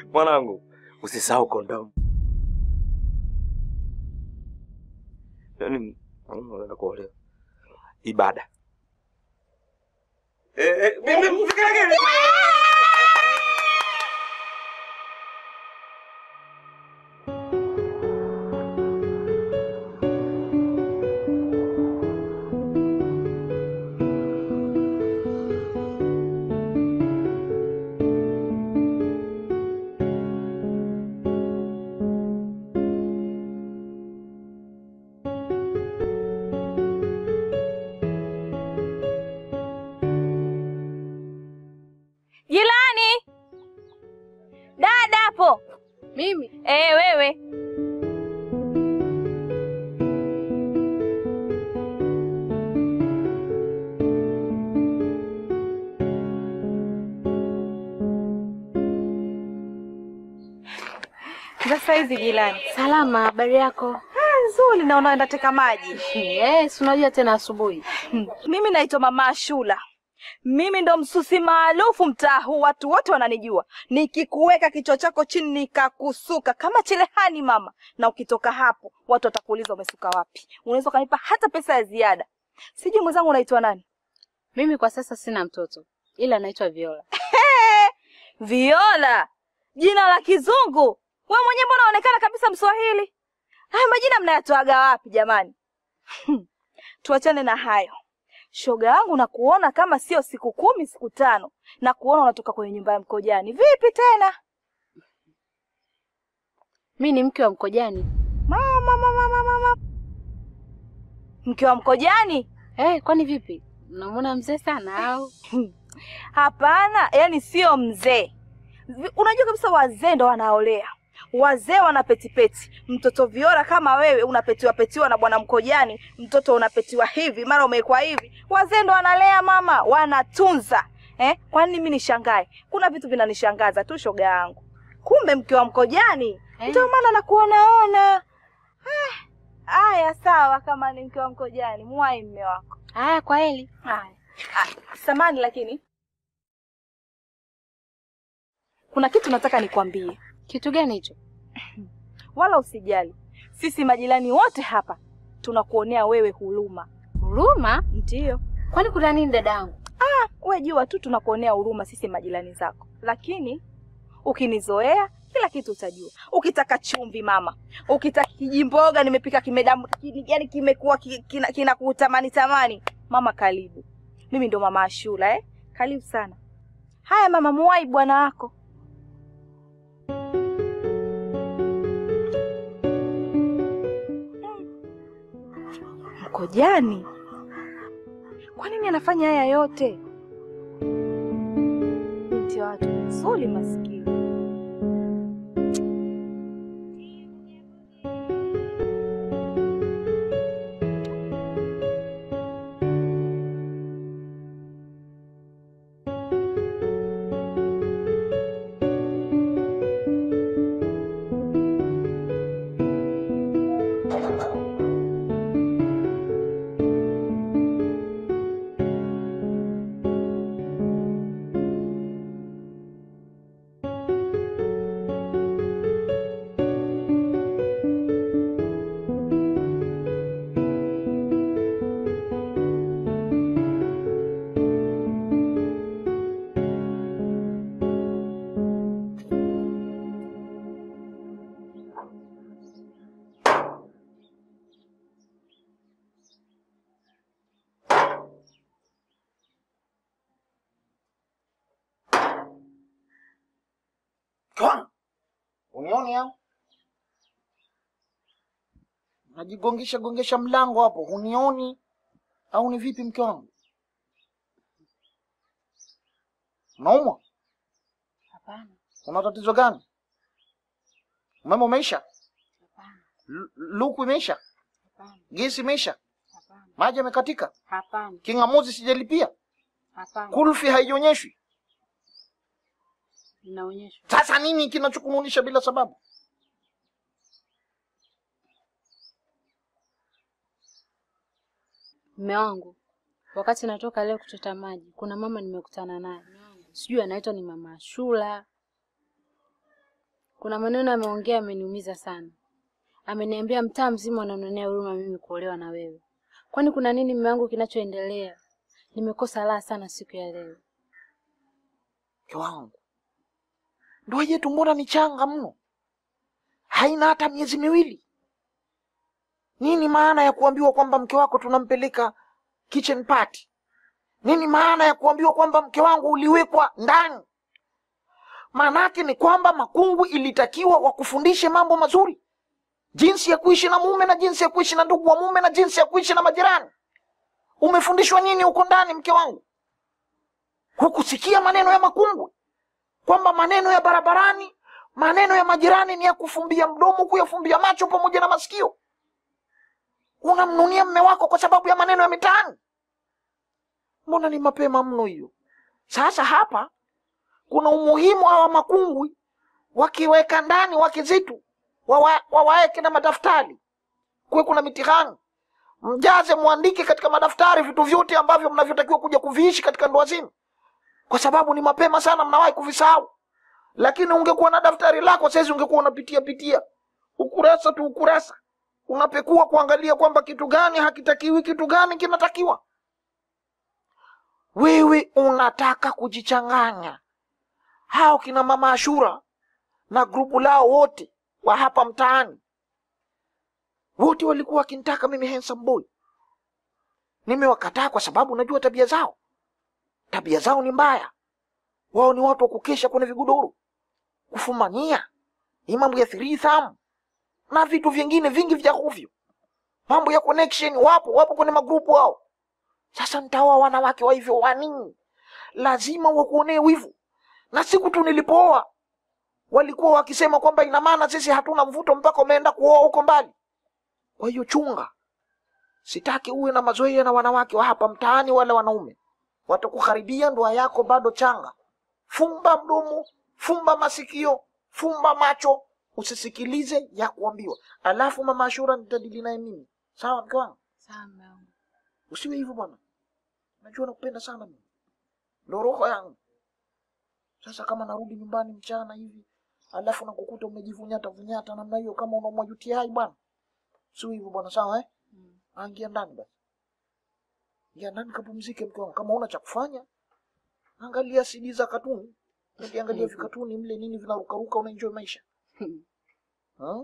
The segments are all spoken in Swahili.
Mwanangu, usisahau kondomu. Yaani unaenda kuolewa. Ibada. Eh, eh, mimi msikaleke. Jirani, dada hapo. Mimi Eh, wewe sasa hizi jirani. salama, habari yako? Nzuri, naona ndateka maji. Eh, si unajua tena asubuhi. Mimi naitwa Mama Ashura. Mimi ndo msusi maarufu mtaa huu, watu wote wananijua. Nikikuweka kichwa chako chini nikakusuka kama cherehani mama, na ukitoka hapo watu watakuuliza umesuka wapi. Unaweza ukanipa hata pesa ya ziada. Sijui mwenzangu unaitwa nani? Mimi kwa sasa sina mtoto, ila naitwa Viola. Viola, jina la kizungu. Wewe mwenyewe mbona unaonekana kabisa Mswahili? Haya majina mnayatoaga wapi jamani? Tuachane na hayo. Shoga yangu na kuona kama sio siku kumi, siku tano, na kuona unatoka kwenye nyumba ya mkojani. Vipi tena? Mi ni mke wa Mkojani. Mama, mama, mama, mama. Mke wa mkojani? Eh, kwani vipi? Unamwona mzee sana au? Hapana, yani sio mzee. Vi- Unajua kabisa wazee ndo wanaolea, wazee wana petipeti. Mtoto Viola kama wewe unapetiwa petiwa na bwana Mkojani, mtoto unapetiwa hivi, mara umewekwa hivi. Wazee ndo wanalea mama, wanatunza eh. Kwani mimi nishangae? Kuna vitu vinanishangaza tu, shoga yangu. Kumbe mke wa Mkojani, Eh. ndio maana nakuonaona. Ah, Haya, sawa, kama ni mke wa Mkojani, mwai mme wako. Haya, kwa heli. Haya. Ah, samani lakini kuna kitu nataka nikwambie, Kitu gani hicho? wala usijali. Sisi majirani wote hapa tunakuonea wewe huruma. Huruma? Ndiyo, Kwani kuna nini dadangu? we jua tu tunakuonea huruma sisi majirani zako, lakini ukinizoea kila kitu utajua. Ukitaka chumvi mama, ukitaka kijimboga nimepika kimedamu, ki- yani kimekuwa ki- kina, kina kutamani tamani mama, karibu. Mimi ndo mama Ashura eh? Karibu sana. Haya mama, muwai bwana wako. Mkojani, kwa nini anafanya haya yote? Binti wa watu mzuri maskini. Kwa unioni au najigongesha gongesha mlango hapo, hunioni au ni vipi? Mke wangu unaumwa? Hapana, Una tatizo gani? Umeme umeisha? hapana, Lu- Luku imeisha? hapana, Gesi imeisha? hapana, Maji yamekatika? hapana, King'amuzi sijalipia? hapana. Kulfi haionyeshwi? Inaonyeshwa. Sasa nini kinachokumunisha bila sababu? Mme wangu, wakati natoka leo kuchota maji, kuna mama nimekutana naye, sijui anaitwa ni mama Ashura. Kuna maneno ameongea ameniumiza sana. Ameniambia mtaa mzima unanionea huruma mimi kuolewa na wewe. Kwani kuna nini mume wangu kinachoendelea? Nimekosa raha sana siku ya leo. Mke wangu, ndoa yetu mbona ni changa mno, haina hata miezi miwili. Nini maana ya kuambiwa kwamba mke wako tunampeleka kitchen party? Nini maana ya kuambiwa kwamba mke wangu uliwekwa ndani? Maanake ni kwamba Makungu ilitakiwa wakufundishe mambo mazuri, jinsi ya kuishi na mume na jinsi ya kuishi na ndugu wa mume na jinsi ya kuishi na majirani. Umefundishwa nini huko ndani, mke wangu? Hukusikia maneno ya Makungu kwamba maneno ya barabarani, maneno ya majirani ni ya kufumbia mdomo, kuyafumbia macho pamoja na masikio. Unamnunia mme wako kwa sababu ya maneno ya mitaani. Mbona ni mapema mno hiyo? Sasa hapa kuna umuhimu hawa Makungwi wakiweka ndani wake zetu wawa- wawaeke na madaftari, kuwe kuna mitihani, mjaze, mwandike katika madaftari vitu vyote ambavyo mnavyotakiwa kuja kuviishi katika ndoa zenu kwa sababu ni mapema sana, mnawahi kuvisahau. Lakini ungekuwa na daftari lako saizi, ungekuwa unapitia pitia ukurasa tu ukurasa, unapekua kuangalia kwamba kitu gani hakitakiwi, kitu gani kinatakiwa. Wewe unataka kujichanganya. Hao kina mama Ashura na grupu lao wote wa hapa mtaani, wote walikuwa wakinitaka mimi handsome boy. Nimewakataa kwa sababu najua tabia zao tabia zao ni mbaya. Wao ni watu wa kukesha kwenye vigodoro, kufumania, hii mambo ya threesome na vitu vingine vingi vya ovyo, mambo ya connection. Wapo wapo kwenye magrupu wao. Sasa nitaoa wanawake wa hivyo wanini? Lazima wakuonee wivu. Na siku tu nilipooa walikuwa wakisema kwamba ina maana sisi hatuna mvuto mpaka umeenda kuoa huko mbali. Kwa hiyo chunga, sitaki uwe na mazoea na wanawake wa hapa mtaani wala wanaume watakuharibia ndoa yako bado changa. Fumba mdomo, fumba masikio, fumba macho, usisikilize ya kuambiwa. Alafu mama Ashura nitadili naye mimi, sawa mke wangu? Sawa mume wangu. Usiwe hivyo bwana, najua nakupenda sana mimi, ndo roho yangu. Sasa kama narudi nyumbani mchana hivi alafu nakukuta umejivunyata vunyata namna hiyo, kama unaumwa UTI bwana, usiwe hivyo bwana, sawa eh? Mm. Angia ndani basi, ingia ndani kapumzike, mke wangu. Kama una cha kufanya, angalia CD za katuni, ukiangalia vikatuni mle nini vinarukaruka, unaenjoy maisha Hmm?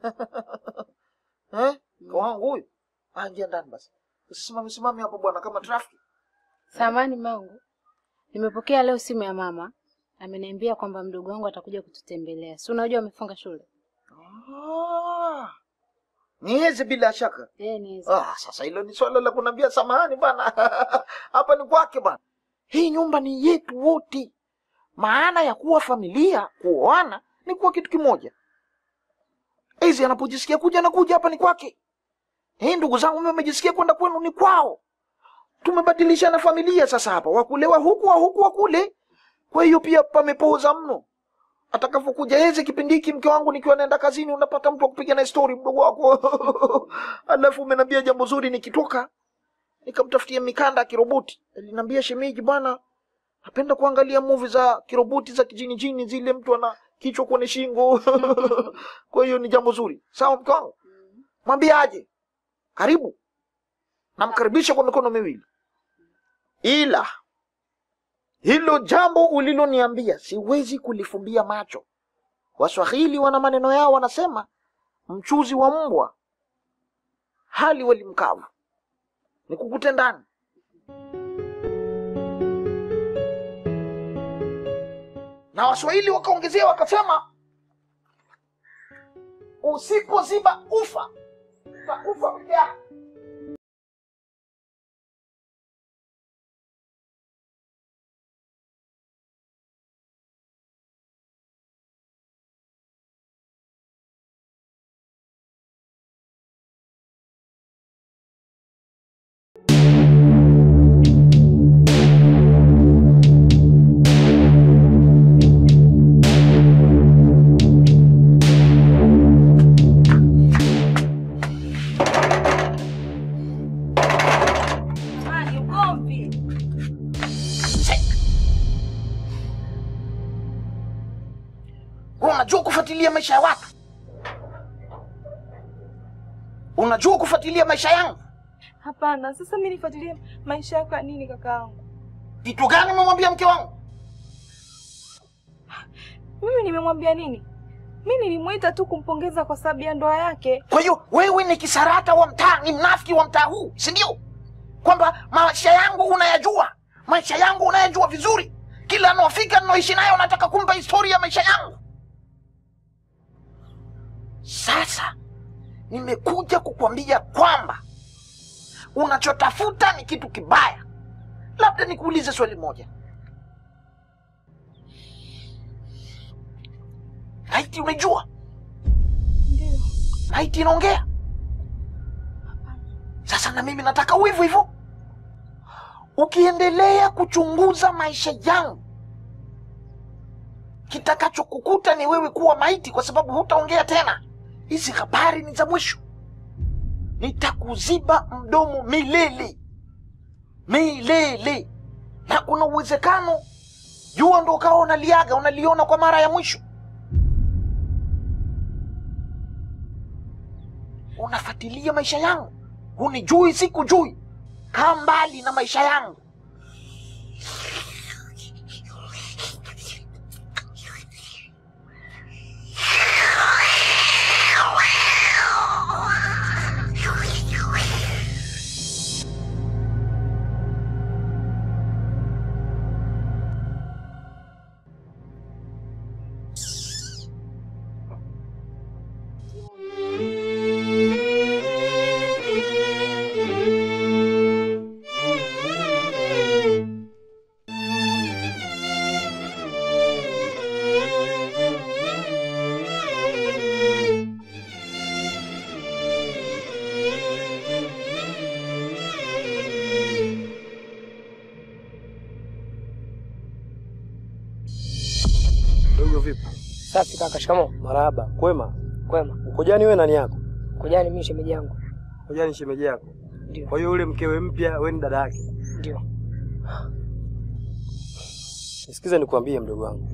eh? Mke wangu huyu, angia ndani basi, usisimame simame hapo bwana, kama trafiki. Samahani mume wangu. Nimepokea leo simu ya mama. Ameniambia kwamba mdogo wangu atakuja kututembelea. Si unajua amefunga shule? Ah, niweze bila shaka. Eh, ni Ah, sasa hilo ni swala la kunambia samahani bana. Hapa ni kwake bana. Hii nyumba ni yetu wote. Maana ya kuwa familia, kuoana ni kuwa kitu kimoja. Hizi anapojisikia kuja na kuja hapa ni kwake. Hii ndugu zangu mimi wamejisikia kwenda kwenu ni kwao. Tumebadilishana familia sasa hapa, wakulewa huku wa huku wa kule. Kwa hiyo pia pamepoza mno. Atakavyokuja yeze kipindi hiki, mke wangu nikiwa naenda kazini, unapata mtu wa kupiga na story mdogo wako alafu umeniambia jambo zuri, nikitoka nikamtafutia mikanda ya kiroboti. Aliniambia shemeji, bwana, napenda kuangalia movie za kiroboti za kijini jini zile, mtu ana kichwa kwenye shingo kwa hiyo ni jambo zuri. Sawa mke wangu, mwambie aje, karibu, namkaribisha kwa mikono miwili, ila hilo jambo uliloniambia siwezi kulifumbia macho. Waswahili wana maneno yao, wanasema mchuzi wa mbwa hali wali mkavu. Nikukute ndani. Na Waswahili wakaongezea wakasema, usipoziba ufa utakufa peke yako. kufuatilia maisha ya watu? Unajua kufuatilia maisha yangu? Hapana, sasa mimi nifuatilie maisha yako ya nini kakaangu? Kitu gani umemwambia mke wangu? Mimi nimemwambia nini? Mimi nilimwita tu kumpongeza kwa sababu ya ndoa yake. Kwa hiyo wewe ni kisarata wa mtaa, ni mnafiki wa mtaa huu, si ndio? Kwamba maisha yangu unayajua, maisha yangu unayajua vizuri. Kila anaofika ninaoishi naye unataka kumpa historia ya maisha yangu. Sasa nimekuja kukwambia kwamba unachotafuta ni kitu kibaya. Labda nikuulize swali moja, laiti unajua Ndio. maiti inaongea. Sasa na mimi nataka uwe hivyo hivyo. Ukiendelea kuchunguza maisha yangu, kitakachokukuta ni wewe kuwa maiti, kwa sababu hutaongea tena. Hizi habari ni za mwisho. Nitakuziba mdomo milele milele, na kuna uwezekano jua ndo ukawa unaliaga unaliona kwa mara ya mwisho. unafuatilia maisha yangu, hunijui, sikujui. Kaa mbali na maisha yangu. Dogo vipi? Safi kaka, shikamoo. Marahaba. Kwema. Kwema. Mkojani wewe nani yako? Kujani mimi shemeji yangu. Mkojani shemeji yako. Ndio. Kwa hiyo yule mkewe mpya wewe ni dada yake. Ndio. Nisikize nikwambie mdogo wangu.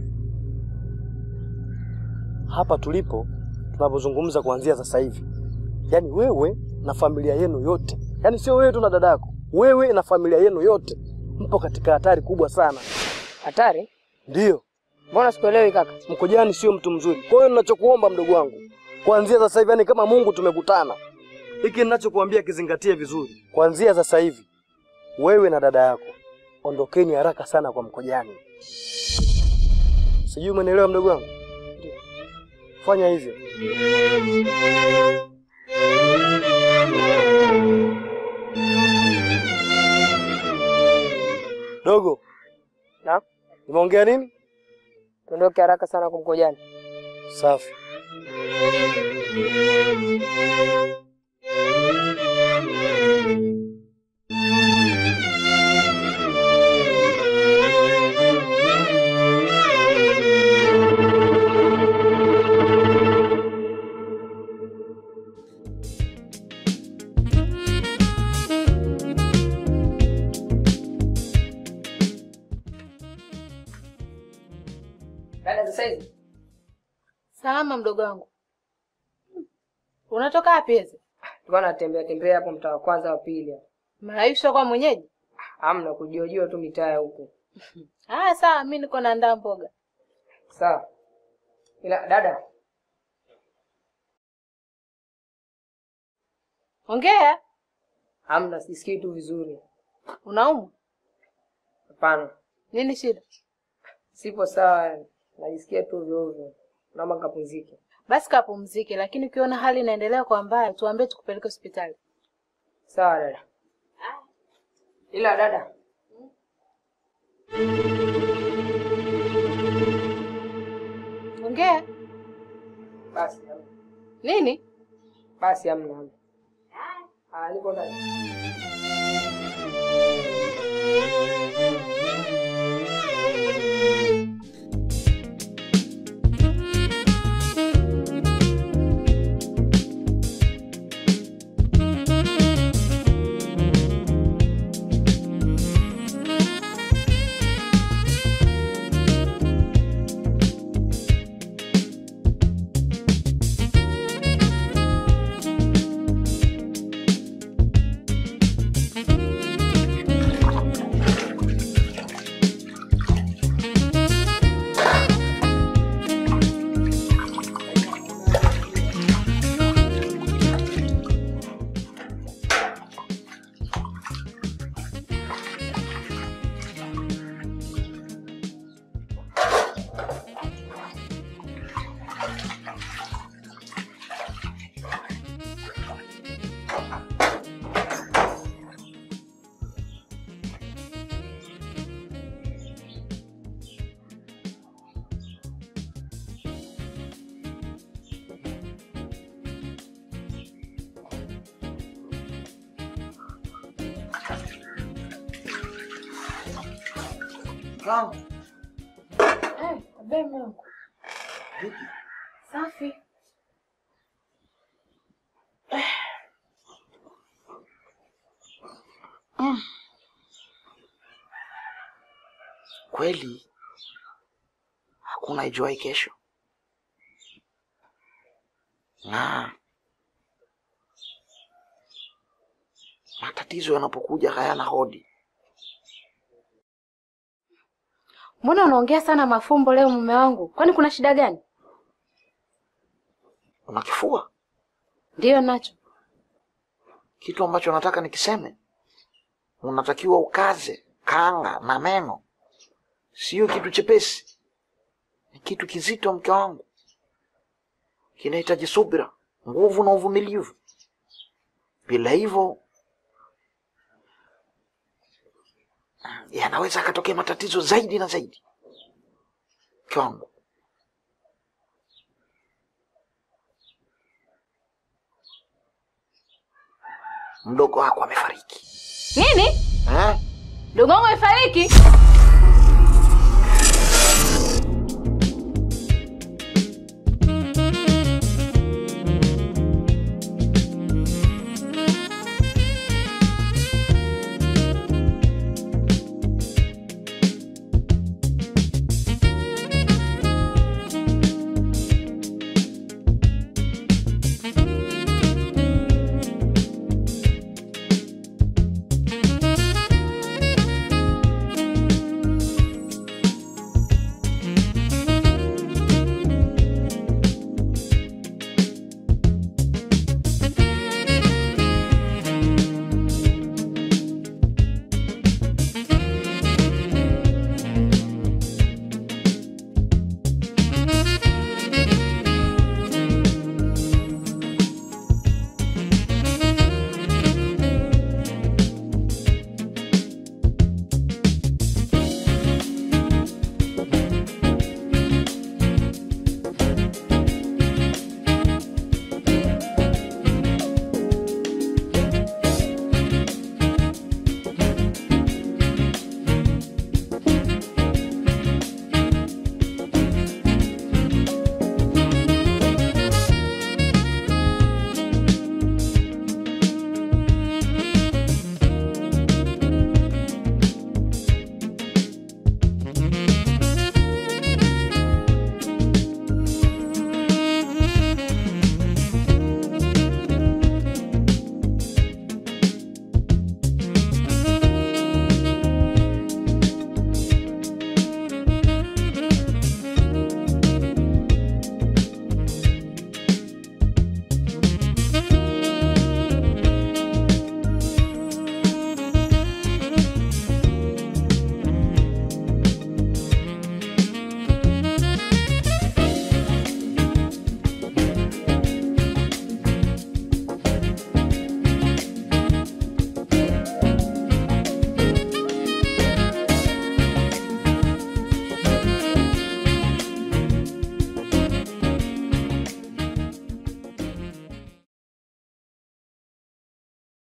Hapa tulipo tunapozungumza kuanzia sasa hivi. Yaani wewe na familia yenu yote. Yaani sio wewe tu na dadako. Wewe na familia yenu yote mpo katika hatari kubwa sana. Hatari? Ndiyo. Mbona sikuelewi kaka? Mkojani sio mtu mzuri. Kwa hiyo ninachokuomba mdogo wangu, kuanzia sasa hivi, yani kama Mungu tumekutana, hiki ninachokuambia kizingatie vizuri. Kuanzia sasa hivi, wewe na dada yako ondokeni haraka sana kwa Mkojani. Sijui umenielewa mdogo wangu? Ndio. Fanya hivyo. Dogo, Na? nimeongea nini? Tuondoke haraka sana kumkojani. Safi. Dada sasa hivi. Salama mdogo wangu. Unatoka wapi hizi? Tulikuwa natembea tembea hapo mtaa wa kwanza wa pili. hapo. Maisha kwa mwenyeji? Hamna kujiojua tu mitaa ya huko. Ah, sawa, mimi niko naandaa mboga. Sawa. Ila dada, Ongea. hamna sisikii tu vizuri. Unaumwa? Hapana. Nini shida? Sipo sawa. Najisikia tu ovyo ovyo. Naomba nikapumzike. Basi kapumzike, lakini ukiona hali inaendelea kwa mbaya, tuambie tukupeleke hospitali. Sawa dada. Ila dada, Ongea. basi hamna. Nini? Basi hamna hamna. Ah, niko ndani. Mke wangu, Eh, abe mume wangu. vipi? Safi. Kweli hakuna ijuai kesho, na matatizo yanapokuja hayana hodi. Mbona unaongea sana mafumbo leo mume wangu? Kwani kuna shida gani? Una kifua? Ndiyo nacho. Kitu ambacho nataka nikiseme, unatakiwa ukaze kanga na meno. Sio kitu chepesi, ni kitu kizito, mke wangu. Kinahitaji subira, nguvu na uvumilivu. Bila hivyo yanaweza akatokea matatizo zaidi na zaidi. Mke wangu, mdogo wako amefariki Nini? eh? Dogo wangu amefariki?